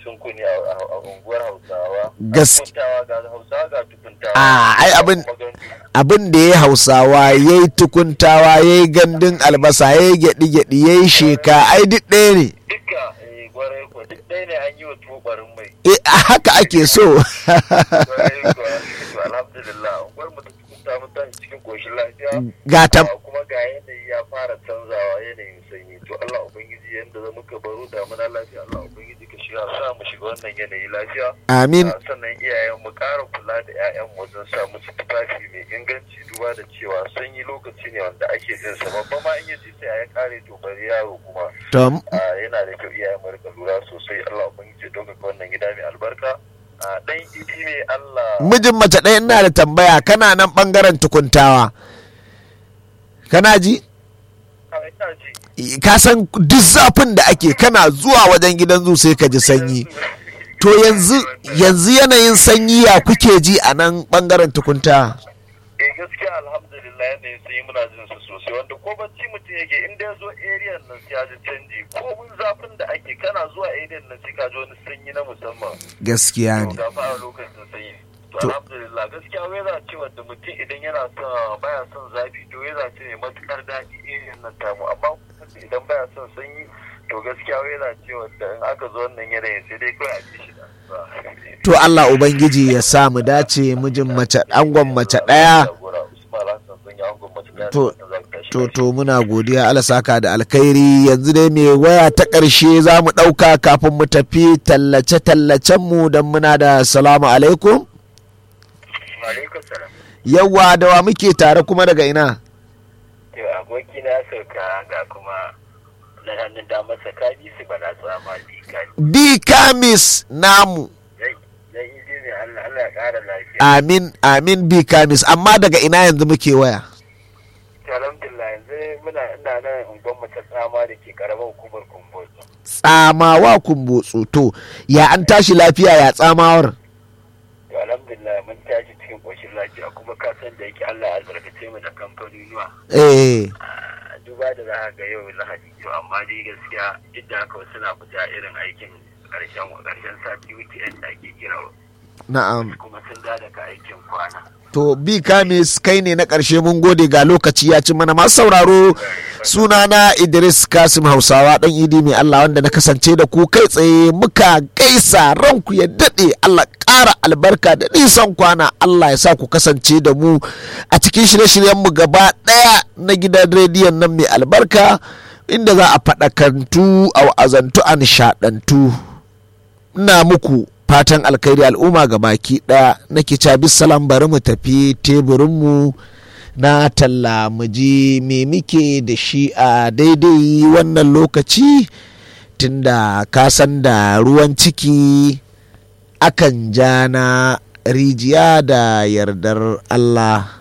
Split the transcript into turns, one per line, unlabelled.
sun kuni a a- a unguwar hausawa
Gas-
tukuntawa ga hausawa ga tukuntawa
Ah, ai abin-
Kuma gandu.
abin da ya hausawa ya yi tukuntawa ya yi gandun albasa ya yi gyaɗi-gyaɗi ya yi sheka ai duk ɗaya ne
duka eh, gwarai ko duk ɗaya ne an yi wa tubarin mai
Eh, haka ake so
gwarai ko to alhamdulillah unguwar mu ta tukunta mu tashi cikin koshin lafiya
ga tam
Ah, kuma ga yanayi ya fara canzawa yanayin sanyi to Allah ubangiji yanda za muka baro damuna lafiya Allah ubangiji ka shiga sa mu shiga wannan yanayi lafiya
amin
Ah, sannan iyayen mu ƙara kula da 'ya'yan wajen sa musu tufafi mai inganci duba da cewa sanyi lokaci ne wanda ake jin sa babba ma in ya ji sai ya kare to bari yaro kuma
tom
Ah, yana da kyau iyayen mu rika lura sosai Allah ubangiji ya ɗaukaka wannan gida mai albarka Ah, dan idi ne Allah
mijin mace ɗaya ina da tambaya kana nan ɓangaren tukuntawa kana ji
Ah, ina ji
ka san duk zafin da ake kana zuwa wajen gidan zu sai ka ji sanyi to yanzu yanzu yanayin sanyi ya kuke ji a nan ɓangaren tukunta
eh gaskiya alhamdulillah yadda ya sanyi muna jin su sosai wanda ko bacci mutum yake inda ya zo area nan sai ya ji canji ko mun zafin da ake kana zuwa area nan sai ka ji wani sanyi na musamman
gaskiya
to
ne
ga fara lokacin sanyi to
To-
alhamdulillah gaskiya weza ce wanda mutum idan yana son baya son zafi to weza ce mai matukar daɗi area nan tamu amma mutum idan baya son sanyi to gaskiya weza ce wanda in aka zo wannan yanayin sai dai kawai a ci shi da
to Allah ubangiji ya sa mu dace mijin mace angon mace ɗaya To- to to muna godiya Allah saka da alkhairi yanzu dai mai waya ta ƙarshe za mu ɗauka kafin mu tafi tallace tallacen mu don muna da salamu alaikum
Alaikum salam.
yawa da wa muke tare kuma daga ina
To aboki na sauka ga kuma na hannun damar sa kaji su bana tsama di kaji.
bi kamis namu
Zai zai yi ne Allah Allah ya ƙara lafiya.
amin amin bi kamis amma daga ina yanzu muke waya
To alhamdulillah yanzu muna ina nan ungon mace tsama da ke karamar hukumar Kumbotso.
tsamawa kumbotso to ya an tashi lafiya ya tsamawar
To alhamdulillah mun tashi cikin ƙoshin lafiya kuma ka san da yake Allah ya albarkace mu da kamfanonuwa.
eh
Ah, Duba da za ka ga yau Lahadi to amma dai gaskiya duk da haka wasu na fita irin aikin ƙarshen ƙarshen sati weekend da ake kira
na'am
kuma sun da daga aikin kwana.
to bi kamis kai ne na ƙarshe mun gode ga lokaci ya ci mana masu sauraro sunana idris kasim hausawa ɗan idi mai allah wanda na kasance da ku kai tsaye muka gaisa ranku ya daɗe allah ƙara albarka da nisan kwana allah ya sa ku kasance da mu a cikin shirye-shiryenmu gaba ɗaya na gidan rediyon nan mai albarka inda za a faɗakantu a wa'azantu a nishaɗantu ina muku fatan alkhairi al'umma ga baki ɗaya nake ca salam bari mu tafi teburinmu na talla mu ji me muke da shi a daidai wannan lokaci tunda ka san da ruwan ciki akan ja na rijiya da yardar Allah